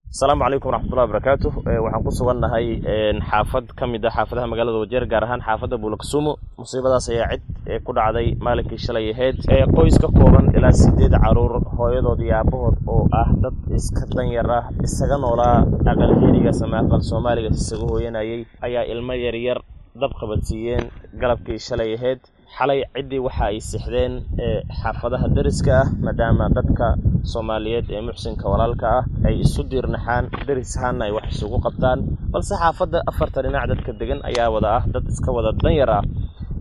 asalaamu calaykum waraxmatullahi wabarakaatu waxaan ku sugannahay xaafad ka mid a xaafadaha magaalada wajeer gaar ahaan xaafadda buulakasumo musiibadaas ayaa cid ku dhacday maalinkii shalay ahayd qoys ka kooban ilaa sideed caruur hooyadood iyo aabahood oo ah dad iska danyar ah isaga noolaa aqal herigaas ama aqal soomaaligaas isaga hooyanayay ayaa ilmo yaryar dab qabadsiiyeen galabkii shalay ahayd xalay ciddii waxa ay sixdeen xaafadaha deriska ah maadaama dadka soomaaliyeed ee muxsinka walaalka ah ay isu diirnaxaan deris ahaanna ay wax isugu qabtaan balse xaafadda afarta dhinac dadka degan ayaa wada ah dad iska wada danyar ah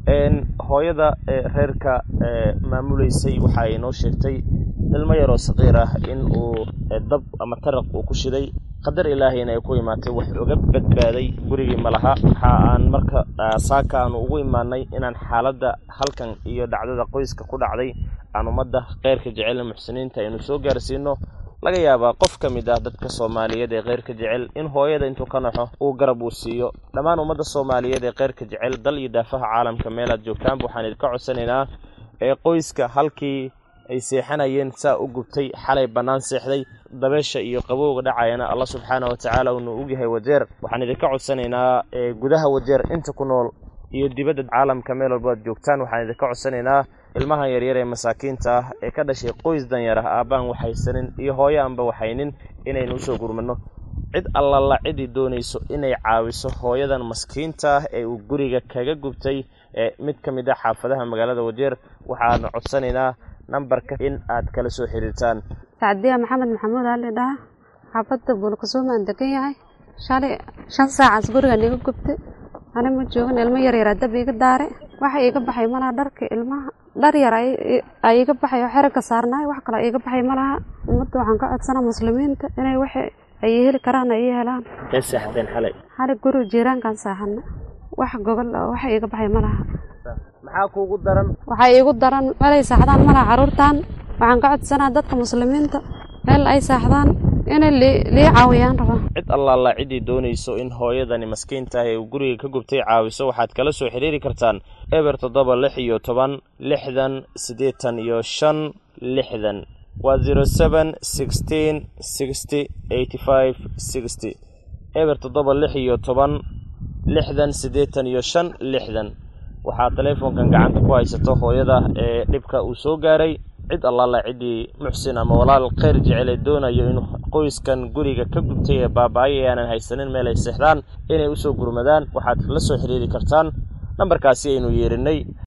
hooyada reerka maamulaysay waxa ay noo sheegtay ilmo yaroo saqiir ah in uu dab ama taraq uu ku shiday qadar ilaahayna ay ku imaatay wax oga badbaaday gurigii ma laha waxa aan marka saaka aanu ugu imaanay inaan xaaladda halkan iyo dhacdada qoyska ku dhacday aan ummadda kheyrka jecel muxsiniinta aynu soo gaarsiino laga yaabaa qof ka mid ah dadka soomaaliyeed ee kheyrka jecel in hooyada intuu ka naxo uu garab uu siiyo dhammaan ummadda soomaaliyeed ee kheyrka jecel dal iyo daafaha caalamka meelaad joogtaanba waxaan idinka codsanaynaa ee qoyska halkii ay seexanayeen saa u gubtay xalay bannaan seexday dabeesha iyo qabowga dhacayana allah subxaana wa tacaala uunu ogyahay wajeer waxaan idinka codsanaynaa gudaha wajeer inta ku nool iyo dibadda caalamka meel walba ad joogtaan waxaan idinka codsanaynaa ilmahan yaryar ee masaakiinta ah ee ka dhashay qoys danyar ah aabbaan waxaysanin iyo hooyo aanba waxaynin inaynu usoo gurmano cid allala ciddii doonayso inay caawiso hooyadan maskiinta ah ee uu guriga kaga gubtay ee mid ka mid ah xaafadaha magaalada wajeer waxaanu codsanaynaa nambarka in aad kala soo xiriirtaan sacdiya maxamed maxamuud ali dhaha xaafadda buulkasuuma aan degan yahay shalay shan saacaas gurigaan iga gubtay ani ma joogin ilmo yaryaraa dab iga daare waxa iiga baxay malaha dharka ilmaha dhar yar ay iga baxay oo xerigka saarnaay wax kale iga baxay malaha ummadda waxaan ka codsanaa muslimiinta inay wax ay heli karaan ay helaan kee seexdeen xalay xalay guri jiiraankaan saaxana wax gogol waxa iiga baxay malaha maxaa kuugu daran waxay iigu daran meelay saaxdaan malaha caruurtan waxaan ka codsanaa dadka muslimiinta meel ay saaxdaan inay lii caawiyaan rabaa cid allaala ciddii doonayso in hooyadani maskiinta ah ee uu guriga ka gubtay caawiso waxaad kala soo xiriiri kartaan eber toddoba lix iyo toban lixdan siddeetan iyo shan lixdan waa zero seven sixteen sixty eighty five sixty eber toddoba lix iyo toban lixdan siddeetan iyo shan lixdan waxaa teleefonkan gacanta ku haysato hooyada ee dhibka uu soo gaaray cid allaala ciddii muxsin ama walaal kheyr jecel ee doonayo in qoyskan guriga ka gubtay ee baaba-ay ee aanan haysanin meel ay seexdaan inay usoo gurmadaan waxaad la soo xiriiri kartaan nambarkaasi aynu yeerinay